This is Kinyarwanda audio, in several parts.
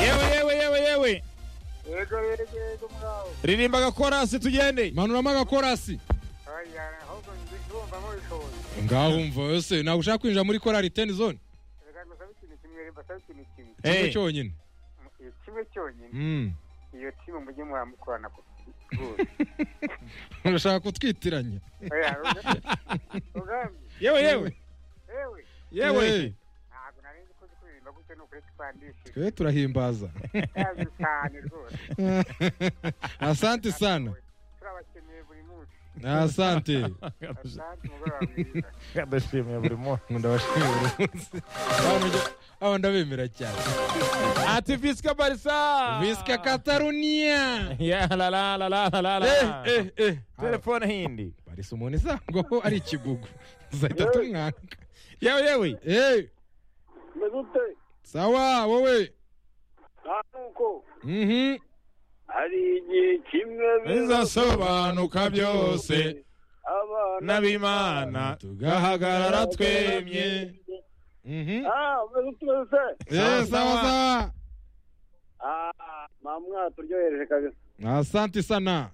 yewe yewe yewe yewe yego yego yego mwawe ririmba agakorasi tugende manuramo agakorasi aya ahubwo ndi ndumvamo bishoboye ngaho wumva yose ntabwo ushaka kwinjira muri korari teni zone reka ngusabe ikintu kimwe reba sabe ikintu kimwe kimwe Eh, cyonyine Iyo kimwe cyonyine Mm. iyo timu mujye muramukorana ku urashaka kutwitiranya oya ugambi yewe yewe yewe yewe Eh. ntabwo nari nzi ko uzi kuririmba gutya ni ukuri twandishije twe turahimbaza yazi cyane rwose asante sana turabakeneye buri munsi asante asante umugoroba mwiza ndashimiye buri munsi ndabashimira Abantu njye- aba ndabemera cyane ati visika barisa visika katarunia ya la la la la la la la Eh, eh, eh. telefone hindi barisa umuntu isangwaho ari ikigugu uzahita tumwanga yewe yewe Eh, meze ute sawa wowe nta nuko Mhm. hari igihe kimwe bizasobanuka byose abana n'abimana tugahagarara twemye Mhm. ah meze ute meze ute Eh, sawa ah mamwa turyohereje kabisa sawa asante sana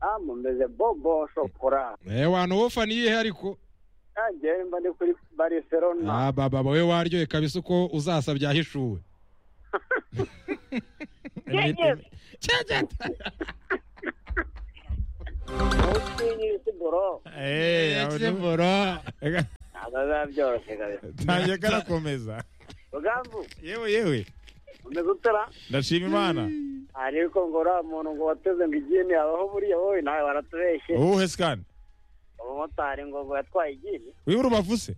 ah mumeze bobo shokora Eh, wantu wofaniye ariko nanjye mba ndi kuri barcelona Ah, baba we waryoye kabisa uko uzasa byahishuwe usinyirisi boro ntabwo bizabyoroshye kabisa tangiye karakomeza rugambu yewe yewe mumeze ute ra ndashima imana ariko ngo uriya muntu ngo wateze ngo igini abaho buriya wowe nawe waratubeshye uwuhe sikani umumotari ngo ngo yatwaye igini wiwe urubavu se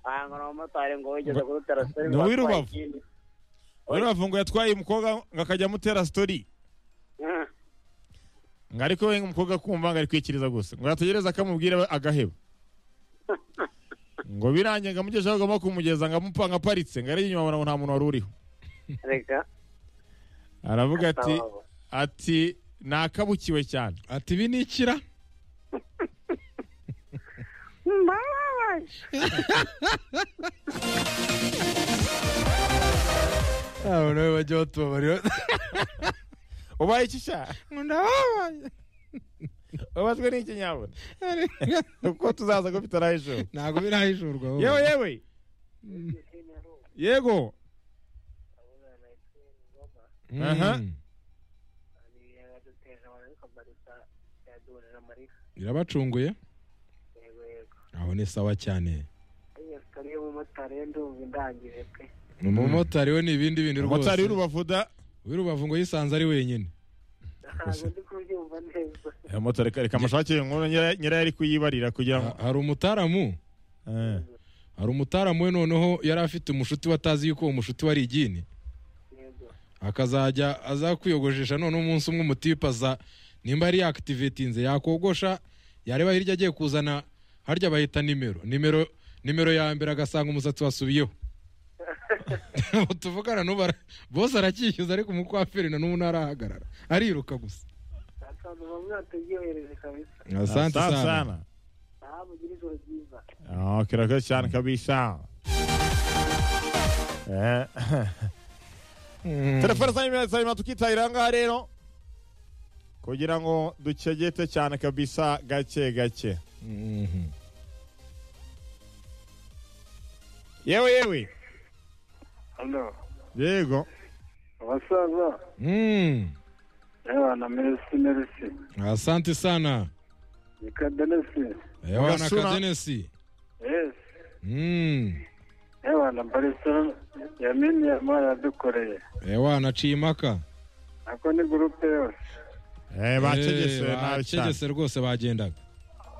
aha ngo ni umumotari ngo wigeze kurutera seri Ni uw'i Rubavu? wiwe urubavu ngo yatwaye umukobwa ngo akajya amutera sitori ngo ariko we umukobwa akumva ngo ari kwikiriza gusa ngo yategereza akamubwira we agaheba ngo birangiye ngo amugejeho agomba kumugeza ngo amupa ngo aparitse ngo ari inyuma abona ngo nta muntu wari uriho reka aravuga ati atabaho. ati nakabukiwe cyane ati ibi ni ikira Mbababaye. abantu we bajya batubabarira ubaye iki sha ndababaye ubazwe n'iki nyabona uko tuzaza ko bitarahejuru ntabwo birahishurwa wowe. yewe yewe yego Mhm. Aha. birabacunguye aho ni sawa cyane umumotari we ni ibindi bindi umumotari rwose w'urubavuda w'irubavu ngo yisanze ari wenyine umumotari reka amushakire inkuru nyirayo ari kuyibarira kugira ngo Ha- hari umutaramu Eh. hari umutaramu we noneho yari afite umushuti watazi yuko uwo mushuti wari igini akazajya aza kwiyogoshesha none umunsi umwe umutipe aza nimba yari yakitivetinze yakogosha yareba hirya agiye kuzana harya bahita nimero nimero nimero ya mbere agasanga umusatsi wasubiyeho Ubu tuvugana n'ubu ara- bose aracyishyuza ariko umukwaferi na n'ubu ntarahagarara ariruka gusa asante Asante sana sana Ah, kirakoze cyane kabisa Eh. telefone zanyu zanyu tukitabira aha ngaha rero kugira ngo dukegete cyane kabisa gake gake Mhm. yewe yewe Hano, yego abasaza Mm. n'abana meresi meresi asante sana ni kadenesi ewana Gasuna. kadenesi yesi Mm. n'abana barcelona yamini yamara yadukoreye ewana cimaka ako ni gurupe yose Eh, bacegese Eh, nabi cyane bacegese rwose bagendaga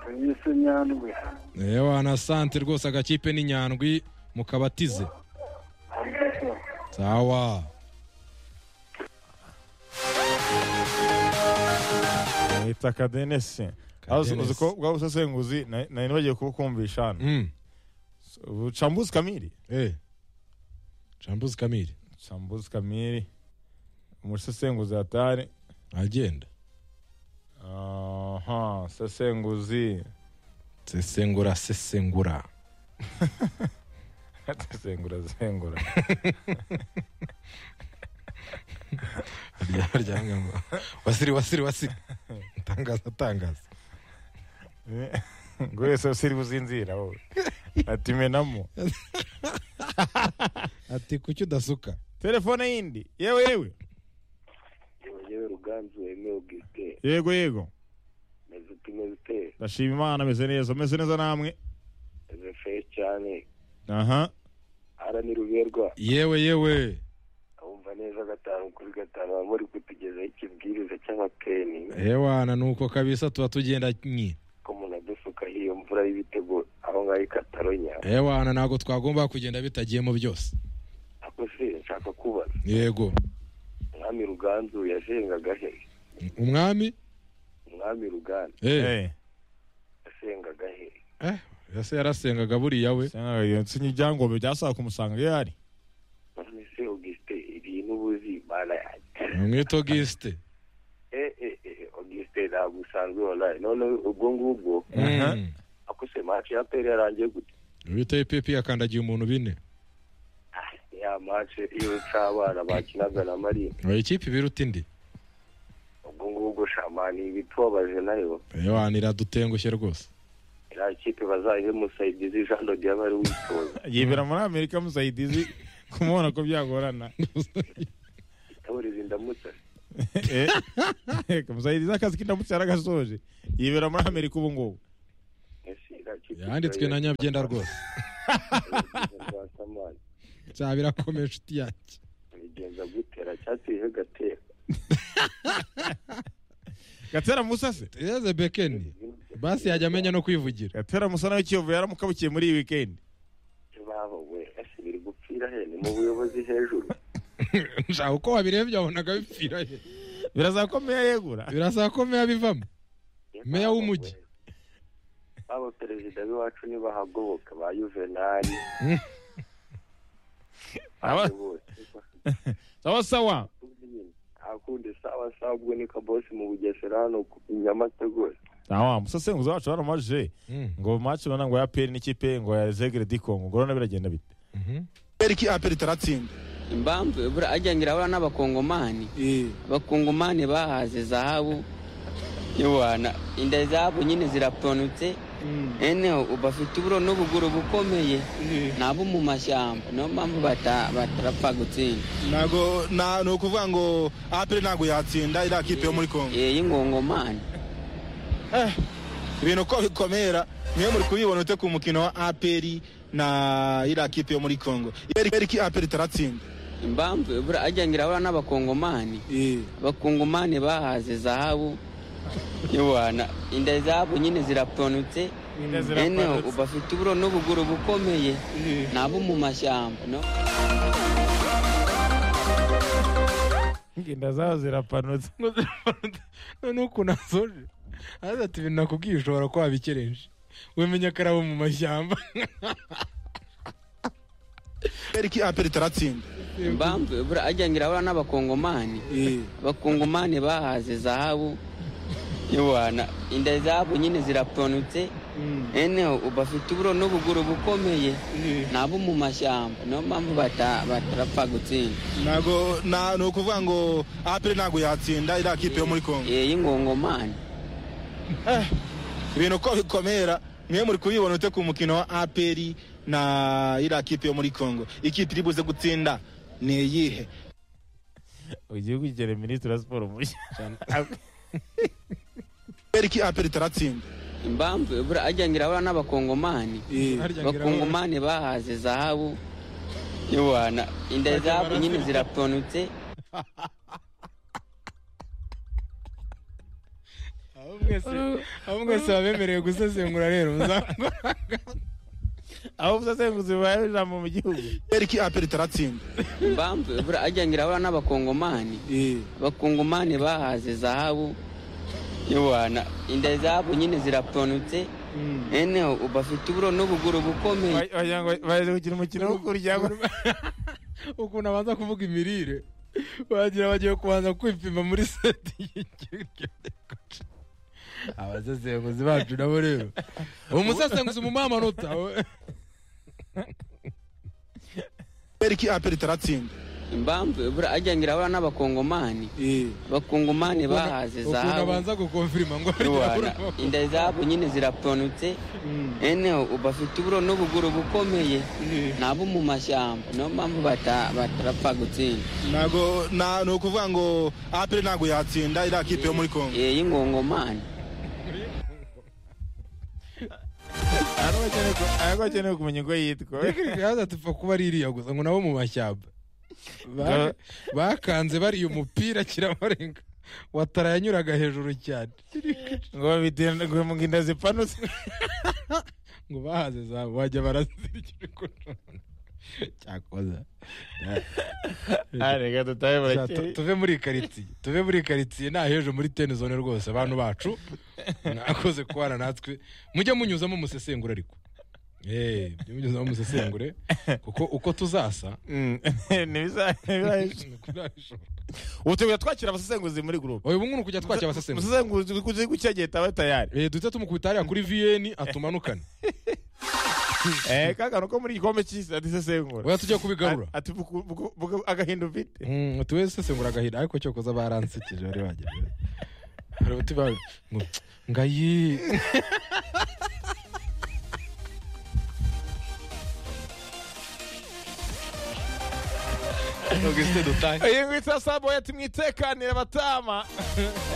tuyise nyandwi ewa na sante rwose agakipe ni nyandwi mukabatize sawa bita kadenesi aho uzi- uzi ko bwa busesenguzi na- nari bagiye kubukumvisha hano mm. Ubu chambuzi kamiri eh. cambuzi kamiri chambuzi kamiri umusesenguzi hatari agenda aha sesenguzi sesengura sesengura sesengura sengura aryamye ngo wasiri wasiri wasiri atangaza atangaza ngo wese usiri uzinzira wowe ati menamo ati kuki udasuka telefone yindi yewe yewe yewe ruganzu wemewe bwite yego yego meze utumeze ute ndashima imana ameze neza ameze neza namwe meze fresh cyane aha ara ntiruberwa yewe yewe wumva neza gatanu kuri gatanu baba bari kutugezaho ikibwiriza cy'amateni ewana ni uko kabisa tuba tugenda nyine ko umuntu adusukaho iyo mvura y'ibitego aho ngaho ikataronya ewana ntabwo twagomba kugenda bitagiyemo byose ako se nshaka kubaza yego umwami ruganzu yasengaga he umwami umwami ruganzu eh Eh, yasengaga he eh ese yarasengaga buriya we sanga iyo nsinye ibyangombwa byasaba kumusanga iyo ari none se augustin iri n'ubuzi mana yanjye mwita Auguste eh eh eh augustin ntabwo usanzwe onayi none ubwo ngubwo Aha. Mm. ako se match ya peri yarangiye gute bita ipipi yakandagiye umuntu bine Ah, ya match iyo c'abana bakinaga na marina Oya, ikipe ibiruta indi ubwo ngubwo shamani ibitubabaje nayo ewana iradutengushye rwose iriya kipe bazayihe musayidizi jean de dieu bari witoza yibera muri amerika musayidizi kumubona ko byagorana itaburizi ndamutse Eh, musayidizi akazi kindamutse yaragasoje yibera muri amerika ubu ngubu Ese iriya kipe yanditswe na nyabyenda rwose Samani, cyaba birakomeye inshuti yanjye bigenza gute aracyateye gatera gatera musa se yeze bekeni basi yajya amenya no kwivugira gatera musa nawe kiyovu yaramukabukiye muri iyi wikendi babo we ese biri gupfira he ni mu buyobozi hejuru nshaka uko wabirebye wabonaga bipfira he birazakomeye yegura birasaba ko meya bivamo Meya w'umujyi. baba perezida b'iwacu nibahagoboka ba yuvenali Aba- bose sawa sawa akundi sawa sawa ubwo ni kabosi mu bugesera hano ku- i nyamata rwose Awa, musasenguzi wacu baramaje Mm. ngo maci none ngo ya peri n'ikipe ngo ya zegere di Congo ngo none biragenda bite Mhm. periki aperi taratsinda impamvu buriya ajya ngo irabura n'abakongomani abakongomani bahaze zahabu yowana inda zahabu nyine ziraponutse eneho ubu afite uburo n'ubuguru bukomeye nabo mu mashyamba niyo mpamvu bata- batarapfa gutsinda ntago nta- ni ukuvuga ngo aperi ntabwo yatsinda iriya kipe yo muri kongo Eh, y'ingongomani Eh, ibintu uko bikomera niyo muri kubibona ute ku mukino wa aperi na iriya kipe yo muri kongo Periki- periki aperi taratsinda impamvu buriya ajya ngo irabura n'abakongomani abakongomani bahaze zahabu yowana inda zahabu nyine ziraponutse eneho ubu afite uburo n'ubuguru bukomeye nabo mu mashyamba no? inda zabo zirapanutse none ukuntu asoje aza ati ibintu nakubwiye ushobora kuba wabikerenje wemenya ko ari abo mu mashyamba periki aperi taratsinda impamvu buriya ajya ngo irabura n'abakongomani abakongomani bahaze zahabu yowana inda zahabu nyine ziraponutse eneho ubu afite uburo n'ubuguru bukomeye nabo mu mashyamba niyo mpamvu bata- batarapfa gutsinda ntago nta- ni ukuvuga ngo aperi ntabwo yatsinda iriya kipe yo muri kongo Eh, y'ingongomani Eh, ibintu uko bikomera niyo muri kubibona ute ku mukino wa aperi na iriya kipe yo muri kongo ikipe iri buze gutsinda ni iyihe ugiye kugera minisitiri wa siporo mushya periki aperi taratsinda impamvu buriya ajya ngo irabura n'abakongomani abakongomani bahaze zahabu yowana inda zahabu nyine ziraponutse abo mwese abo mwese babemerewe gusesengura rero muzakora aho musasenguzi bahawe ijambo mu gihugu periki aperi taratsinda impamvu buriya ajya ngo irabura n'abakongomani abakongomani bahaze zahabu yowana inda zahabu nyine ziraponutse eneho ubu afite uburo n'ubuguru bukomeye wagira ngo baje gukina umukino wo kurya ukuntu abanza kuvuga imirire bagira bagiye kubanza kwipima muri seti abasesenguzi bacu nabo rero umusesenguzi mu amanota periki aperi taratsinda imbambwe buriya ajya ngira abura n'abakongomani Eh. abakongomani bahaze ukuntu zahabu abanza gukonfirima ngo hari Iwana, inda zahabu nyine ziratonotse eneho bafite uburo n'ubuguru bukomeye nabo mu mashyamba niyo mpamvu bata- batarapfa gutsinda ntago na- ni ukuvuga ngo aperi ntabwo yatsinda iriya kipe yo muri kongo Eh, y'ingongomani ariko akeneye kumenya uko yitwa yazatupfa kuba ari iriya gusa ngo nabo mu mashyamba Ba- bakanze bariya umupira kirabarenga watara yanyuraga hejuru cyane ngo babitenda ngo mu nda zipanutse ngo bahaze zahabu bajya barazirikira ukuntu cyakoza Ah, reka dutahe Sha, tu- burakeye tuve muri karitsiye tuve muri karitsiye nta hejuru muri tenizone rwose abantu bacu mwakoze kubana natwe mujye munyuzamo umusesengura ariko Eh, mujye munyuzamo umusesengure kuko uko tuzasa Mm. Ntibiza- ntibizahisha. nuko ntabishobora. ubu turi twakira abasesenguzi muri gurupe uyu nguyu kujya twakira abasesenguzi umusesenguzi kuzi gucyageta aba tayari Eh, duhita tumukubita hariya kuri viyeni atumanukane eh kakano ko muri igikombe cy'isi atisesengura oya tujya kubigarura ati buku- buku- buku- agahinda ufite Mm, ati wese sesengura agahinda ariko cyokoza baransekeje bari bagira hari uti ba- ngo ngayi iyi ngwitsa sabo yati mwitekanire batama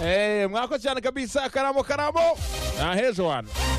eh mwako cyane kabisa karamo karamo na hejo wana